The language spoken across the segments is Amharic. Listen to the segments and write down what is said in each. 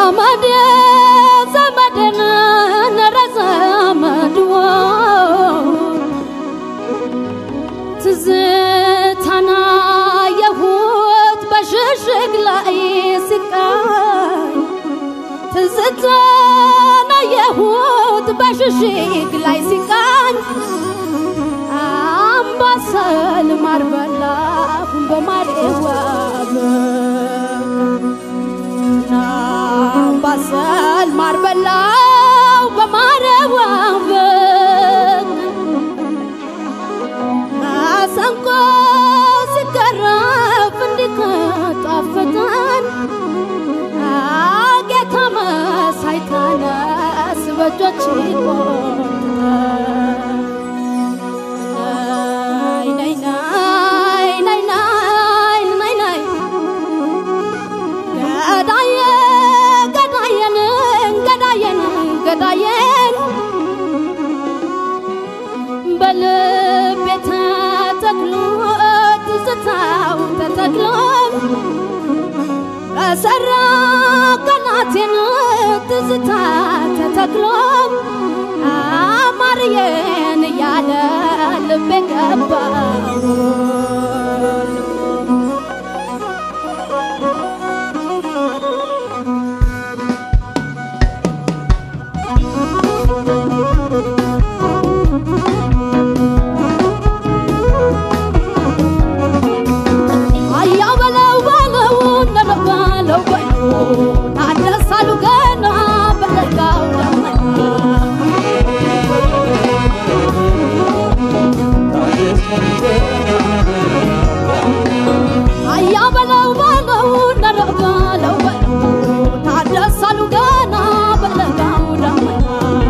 ዘመዴ ዘመዴን ኧረ ዘመድዎ ትዝታና የሁት በሽሽግ ላይ ሲቃኝ ትዝታና የሁት በሽሽግ ላይ ሲቃኝ አምባሰል ማር በላሁ በማር ዋብ አምባሰል ማር በላሁ በማር ዋብ መሰንቆ ሲገረፍ እንዲከጣፈጠን ጌታ መሳይ ተነስ በእጆች ነይ ነይ ነይ ነይ ነይ ነይ ገዳየ ገዳየን ገዳየን ገዳየን በልቤ ተተክሎ ትዝታው ተተክሎ በሰራ ቀናቴን ትዝታ ተተክሎ አማርዬን እያለ ልቤ ገባው አያ በለው በለው እንደለው በለው ታደሳሉ ገና በለጋው አያ በለው በለው እንደለው በለው ታደሳሉ ገና በለጋው ደመና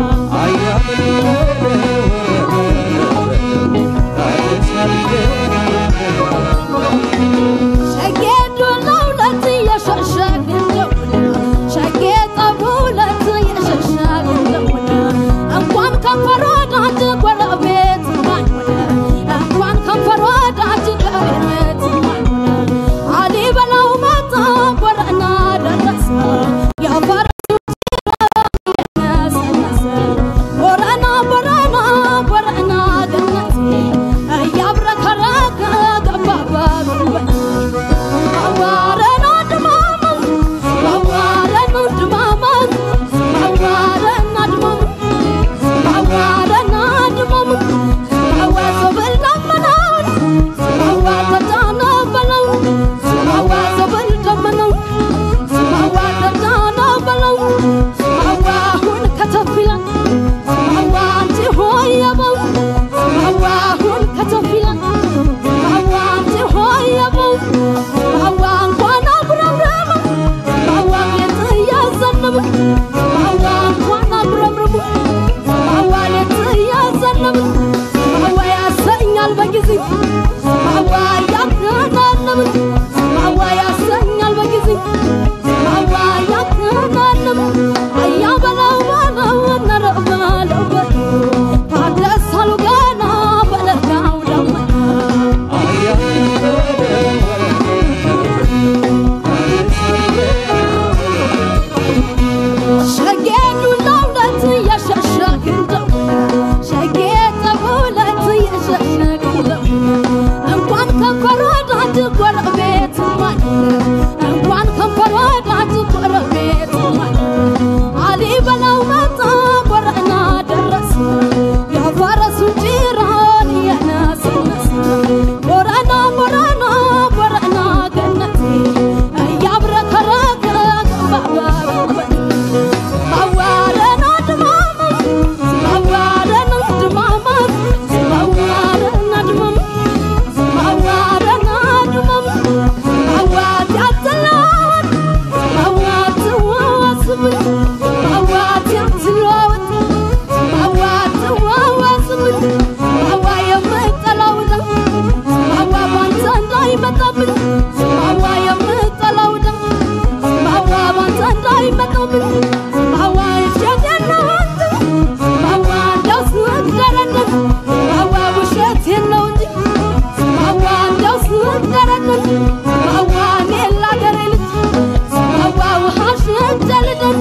ሸጌ ዱላው ለት የሸሸግ እንደሆነ ሸጌ ጠቡ ለት የሸሸግ እንደሆነ እንኳን ከንፈር ወዳጅ ጎረቤት ማንሆነ እንኳን ከንፈር ወዳጅ ጎረቤት ማንሆነ አሊ በላው መጣ ጎረና ደረሰ የፈረሱ የነሰነሰ ቦረና ቦረና ቦረና ገነቴ እያብረከረከ ገባ በጉልበቴ አዋረን አድማመን አዋረን አድማመን አዋረን አድማመን አዋረን አድማመን አዋ ሰብል ደመናውን አዋ ተጫነ በለው አዋ ሰብል ደመናው አዋ ተጫነ በለው አዋ አሁን ከተፍ ይላል አዋ አንቺ ሆየበው አዋ አሁን ከተፍ ይላል አዋ አንቺ ሆየበው አዋ እንኳን አጉረምረመ አዋ ሌት እያዘነበ አዋ እንኳን አጉረምረመ አዋ ሌት እያዘነበ አዋ ያሰኛል በጊዜ አዋ ያከናነብ አዋ ያሰኛል በጊዜ አዋ ያከናነብ አያ በለው በለው ነረ በለው በለው ታደሳሉ ገና በለጋው ደመና ሸጌ ዱላው ለት የሸሸግ እንደሆነ ሸጌ ጠቡ ለት የሸሸግ እንደሆነ እንኳን ከንፈር ወዳጅ ጎረቤት ማንሆነ እንኳን ከንፈር ወዳጅ ጎረቤት ማንሆነ አሊ በላው መጣ ቦረና ደረሰ የፈረሱ ጭራን የነሰነሰ ቦረና ቦረና ቦረና ገነቴ እያብረከረከ ገባ በጉልበቴ አዋረን አድማመን አዋረን አድማመን አዋረን አድማመን አዋረን አድማመን አዋት ያትለዋወጥ አዋት ዋዋስብን አዋት ያትለዋወጥ አዋት ዋዋስብን አዋ የምጠላው ደም አዋ ባንተ እንዳይመጣብን አዋ የምጠላው ደም አዋ ባንተ እንዳይመጣብን አዋ እሸቴናወት አዋ እንደው ስደረንን አዋ ውሸት የለው እንጂ አዋ እንደው ስደረንን አዋ እኔ ላገሬ ልጅ አዋ ውሃ ሸጀልደን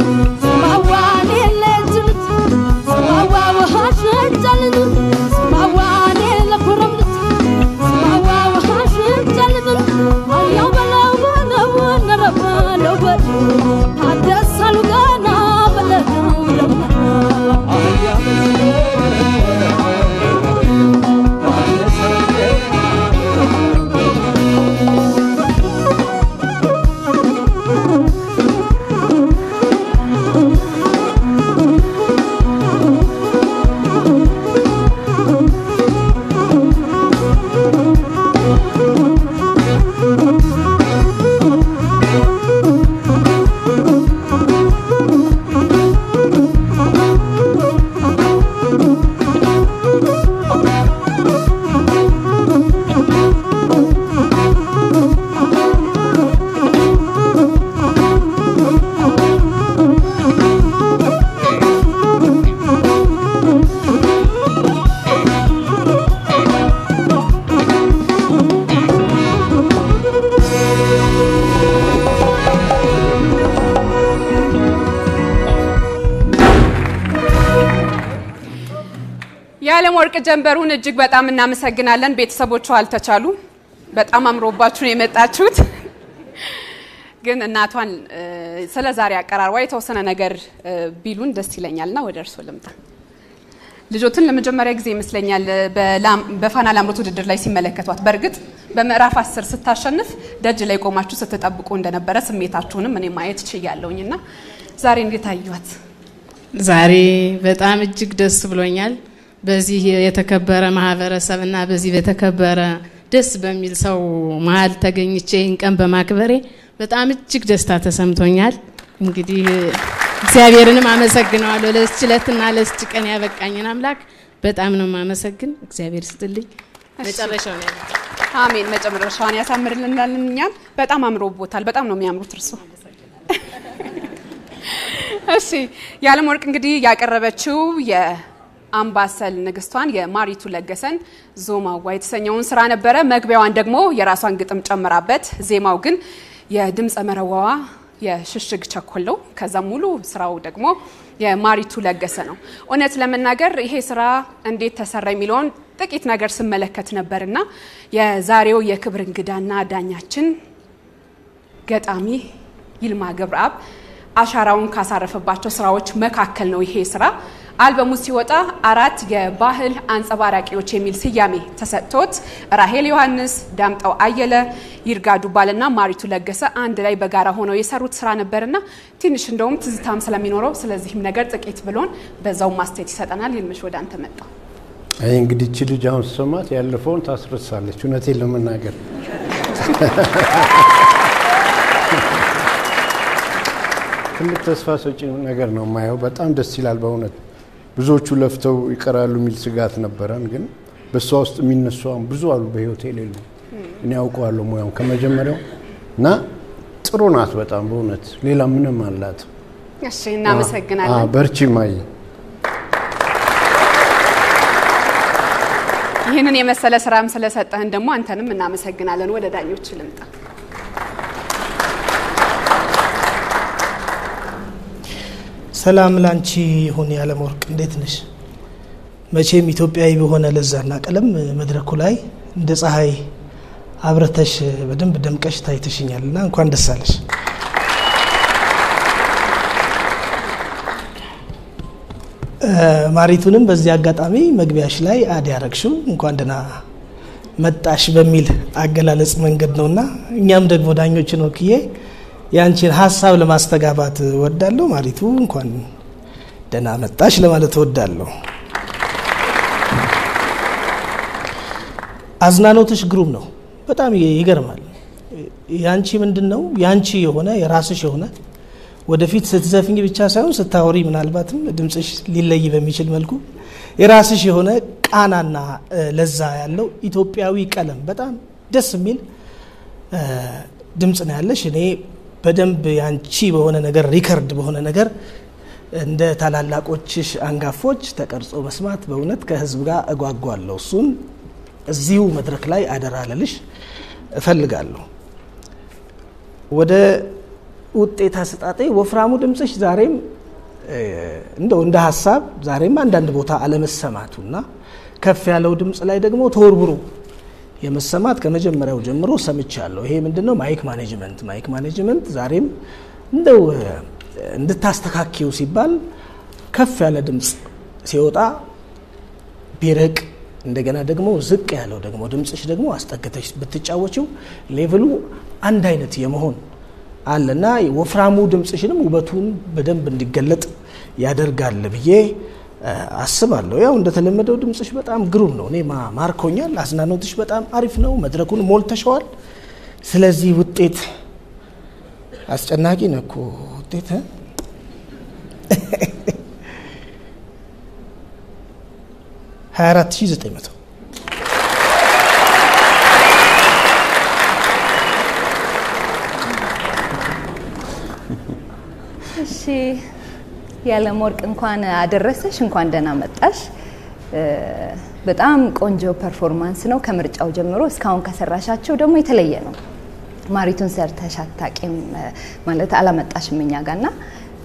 የዓለም ወርቅ ጀንበሩን እጅግ በጣም እናመሰግናለን። ቤተሰቦቿ አልተቻሉም። በጣም አምሮባችሁ ነው የመጣችሁት። ግን እናቷን ስለ ዛሬ አቀራርቧ የተወሰነ ነገር ቢሉን ደስ ይለኛልና ወደ እርሶ ልምጣ። ልጆትን ለመጀመሪያ ጊዜ ይመስለኛል በፋና ላምሮት ውድድር ላይ ሲመለከቷት፣ በእርግጥ በምዕራፍ አስር ስታሸንፍ ደጅ ላይ ቆማችሁ ስትጠብቁ እንደነበረ ስሜታችሁንም እኔ ማየት ችያለሁኝ እና ዛሬ እንዴት አዩት? ዛሬ በጣም እጅግ ደስ ብሎኛል። በዚህ የተከበረ ማህበረሰብ እና በዚህ በተከበረ ደስ በሚል ሰው መሀል ተገኝቼ ይህን ቀን በማክበሬ በጣም እጅግ ደስታ ተሰምቶኛል። እንግዲህ እግዚአብሔርንም አመሰግነዋለሁ ለዚች ዕለትና ለዚች ቀን ያበቃኝን አምላክ በጣም ነው የማመሰግን። እግዚአብሔር ስጥልኝ። መጨረሻው ነው አሜን። መጨረሻዋን ያሳምርልናል። እኛም በጣም አምሮቦታል። በጣም ነው የሚያምሩት እርሶ። እሺ የዓለም ወርቅ እንግዲህ ያቀረበችው የአምባሰል ንግስቷን የማሪቱ ለገሰን ዞማዋ የተሰኘውን ስራ ነበረ። መግቢያዋን ደግሞ የራሷን ግጥም ጨምራበት፣ ዜማው ግን የድምፀ መረዋዋ የሽሽግ ቸኮለው ከዛ ሙሉ ስራው ደግሞ የማሪቱ ለገሰ ነው። እውነት ለመናገር ይሄ ስራ እንዴት ተሰራ የሚለውን ጥቂት ነገር ስመለከት ነበርና የዛሬው የክብር እንግዳና ዳኛችን ገጣሚ ይልማ ገብረአብ አሻራውን ካሳረፈባቸው ስራዎች መካከል ነው ይሄ ስራ። አልበሙ ሲወጣ አራት የባህል አንጸባራቂዎች የሚል ስያሜ ተሰጥቶት ራሄል ዮሐንስ፣ ዳምጠው አየለ፣ ይርጋ ዱባልና ማሪቱ ለገሰ አንድ ላይ በጋራ ሆነው የሰሩት ስራ ነበርና ትንሽ እንደውም ትዝታም ስለሚኖረው ስለዚህም ነገር ጥቂት ብሎን በዛው ማስተያየት ይሰጠናል። ይልምሽ ወደ አንተ መጣ። አይ እንግዲህ እቺ ልጅ አሁን ስሰማት ያለፈውን ታስረሳለች። እውነቴን ለመናገር ትልቅ ተስፋ ሰጪ ነገር ነው የማየው። በጣም ደስ ይላል በእውነት ብዙዎቹ ለፍተው ይቀራሉ የሚል ስጋት ነበረን፣ ግን በእሷ ውስጥ የሚነሱ አሁን ብዙ አሉ በህይወት የሌሉ እኔ ያውቀዋለሁ ሙያውን ከመጀመሪያው እና ጥሩ ናት በጣም በእውነት ሌላ ምንም አላት። እሺ እናመሰግናለን። በርቺ ማይ ይህንን የመሰለ ስራም ስለሰጠህን ደግሞ አንተንም እናመሰግናለን። ወደ ዳኞች ልምጣ። ሰላም ላንቺ ይሁን የዓለም ወርቅ፣ እንዴት ነሽ? መቼም ኢትዮጵያዊ በሆነ ለዛና ቀለም መድረኩ ላይ እንደ ፀሐይ አብረተሽ በደንብ ደምቀሽ ታይተሽኛል እና እንኳን ደስ አለሽ። ማሪቱንም በዚህ አጋጣሚ መግቢያሽ ላይ አድ ያረግሽው እንኳን ደህና መጣሽ በሚል አገላለጽ መንገድ ነውና እኛም ደግሞ ዳኞችን ወክዬ ያንቺን ሀሳብ ለማስተጋባት እወዳለሁ። ማሪቱ እንኳን ደህና መጣሽ ለማለት እወዳለሁ። አዝናኖትሽ ግሩም ነው። በጣም ይገርማል። ያንቺ ምንድን ነው ያንቺ የሆነ የራስሽ የሆነ ወደፊት ስትዘፍኝ ብቻ ሳይሆን ስታወሪ ምናልባትም ድምፅሽ ሊለይ በሚችል መልኩ የራስሽ የሆነ ቃናና ለዛ ያለው ኢትዮጵያዊ ቀለም በጣም ደስ የሚል ድምፅ ነው ያለሽ። እኔ በደንብ ያንቺ በሆነ ነገር ሪከርድ በሆነ ነገር እንደ ታላላቆችሽ አንጋፎች ተቀርጾ መስማት በእውነት ከህዝብ ጋር እጓጓለሁ። እሱን እዚሁ መድረክ ላይ አደራ ልልሽ እፈልጋለሁ። ወደ ውጤት አሰጣጤ ወፍራሙ ድምፅሽ ዛሬም እንደው እንደ ሀሳብ ዛሬም አንዳንድ ቦታ አለመሰማቱና ከፍ ያለው ድምፅ ላይ ደግሞ ተወርብሮ የመሰማት ከመጀመሪያው ጀምሮ ሰምቻለሁ። ይሄ ምንድነው? ማይክ ማኔጅመንት ማይክ ማኔጅመንት ዛሬም እንደው እንድታስተካኪው ሲባል ከፍ ያለ ድምፅ ሲወጣ ቢርቅ እንደገና ደግሞ ዝቅ ያለው ደግሞ ድምፅሽ ደግሞ አስጠግተሽ ብትጫወችው ሌቭሉ አንድ አይነት የመሆን አለና ወፍራሙ ድምፅሽንም ውበቱን በደንብ እንዲገለጥ ያደርጋል ብዬ አስባለሁ። ያው እንደተለመደው ድምፅሽ በጣም ግሩም ነው። እኔ ማርኮኛል። አዝናኖትሽ በጣም አሪፍ ነው። መድረኩን ሞልተሸዋል። ስለዚህ ውጤት አስጨናቂ ነው እኮ ውጤት ሀያ አራት ሺህ ዘጠኝ መቶ እሺ የዓለም ወርቅ እንኳን አደረሰሽ፣ እንኳን ደህና መጣሽ። በጣም ቆንጆ ፐርፎርማንስ ነው። ከምርጫው ጀምሮ እስካሁን ከሰራሻቸው ደግሞ የተለየ ነው። ማሪቱን ሰርተሽ አታቂም ማለት አላመጣሽም እኛ ጋርና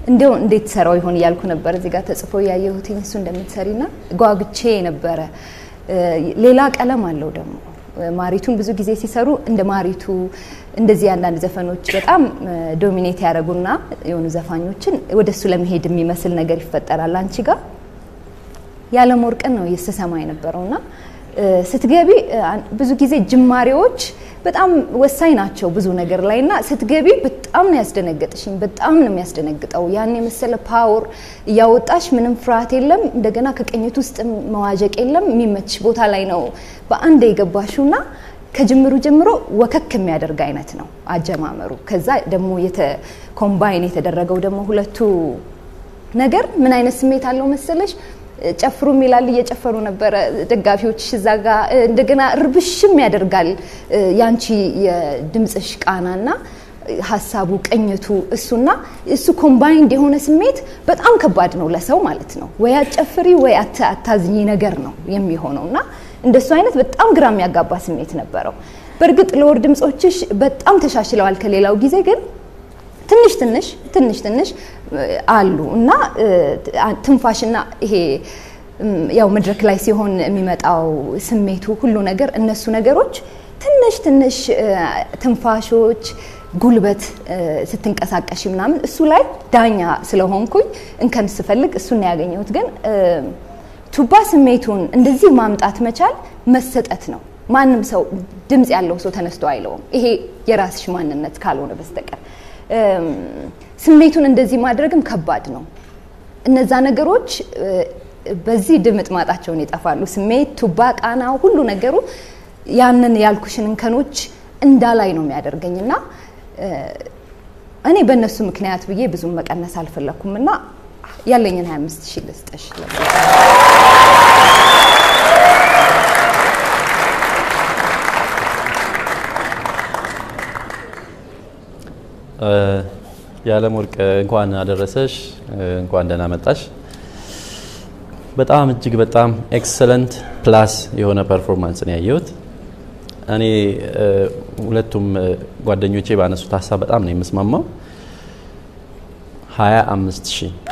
እንዲያው እንዴት ሰራው ይሆን እያልኩ ነበር። እዚህ ጋር ተጽፎ ያየሁት እሱ እንደምትሰሪና ጓጉቼ ነበረ። ሌላ ቀለም አለው ደግሞ ማሪቱን ብዙ ጊዜ ሲሰሩ እንደ ማሪቱ እንደዚህ አንዳንድ ዘፈኖች በጣም ዶሚኔት ያደረጉና የሆኑ ዘፋኞችን ወደሱ ለመሄድ የሚመስል ነገር ይፈጠራል። አንቺ ጋር ያለም ወርቅን ነው ስሰማ የነበረውና ስትገቢ ብዙ ጊዜ ጅማሬዎች በጣም ወሳኝ ናቸው ብዙ ነገር ላይ እና ስትገቢ በጣም ነው ያስደነገጥሽኝ። በጣም ነው የሚያስደነግጠው። ያን የመሰለ ፓወር እያወጣሽ ምንም ፍርሃት የለም። እንደገና ከቅኝት ውስጥ መዋዠቅ የለም። የሚመች ቦታ ላይ ነው በአንድ የገባሽው እና ከጅምሩ ጀምሮ ወከክ የሚያደርግ አይነት ነው አጀማመሩ። ከዛ ደግሞ ኮምባይን የተደረገው ደግሞ ሁለቱ ነገር ምን አይነት ስሜት አለው መሰለሽ? ጨፍሩ ይላል እየጨፈሩ ነበረ ደጋፊዎች እዛ ጋ እንደገና ርብሽም ያደርጋል ያንቺ የድምፅሽ ቃናና ሀሳቡ ቅኝቱ እሱና እሱ ኮምባይንድ የሆነ ስሜት በጣም ከባድ ነው ለሰው ማለት ነው ወይ አጨፍሪ ወይ አታዝኝ ነገር ነው የሚሆነው እና እንደሱ አይነት በጣም ግራ የሚያጋባ ስሜት ነበረው በእርግጥ ለወር ድምፆችሽ በጣም ተሻሽለዋል ከሌላው ጊዜ ግን ትንሽ ትንሽ ትንሽ ትንሽ አሉ እና ትንፋሽና ይሄ ያው መድረክ ላይ ሲሆን የሚመጣው ስሜቱ ሁሉ ነገር እነሱ ነገሮች ትንሽ ትንሽ ትንፋሾች ጉልበት ስትንቀሳቀሽ ምናምን እሱ ላይ ዳኛ ስለሆንኩኝ እንከን ስፈልግ እሱን ያገኘሁት ግን ቱባ ስሜቱን እንደዚህ ማምጣት መቻል መሰጠት ነው ማንም ሰው ድምፅ ያለው ሰው ተነስቶ አይለውም ይሄ የራስሽ ማንነት ካልሆነ በስተቀር ስሜቱን እንደዚህ ማድረግም ከባድ ነው። እነዛ ነገሮች በዚህ ድምጥ ማጣቸውን ይጠፋሉ። ስሜት፣ ቱባ፣ ቃናው፣ ሁሉ ነገሩ ያንን ያልኩሽን እንከኖች እንዳላይ ነው የሚያደርገኝ እና እኔ በእነሱ ምክንያት ብዬ ብዙም መቀነስ አልፈለኩም እና ያለኝን 25 ሺህ ልስጥሽ። የዓለም ወርቅ እንኳን አደረሰሽ፣ እንኳን ደህና መጣሽ። በጣም እጅግ በጣም ኤክሰለንት ፕላስ የሆነ ፐርፎርማንስ ነው ያየሁት። እኔ ሁለቱም ጓደኞቼ ባነሱት ሀሳብ በጣም ነው የምስማማው። 25 ሺህ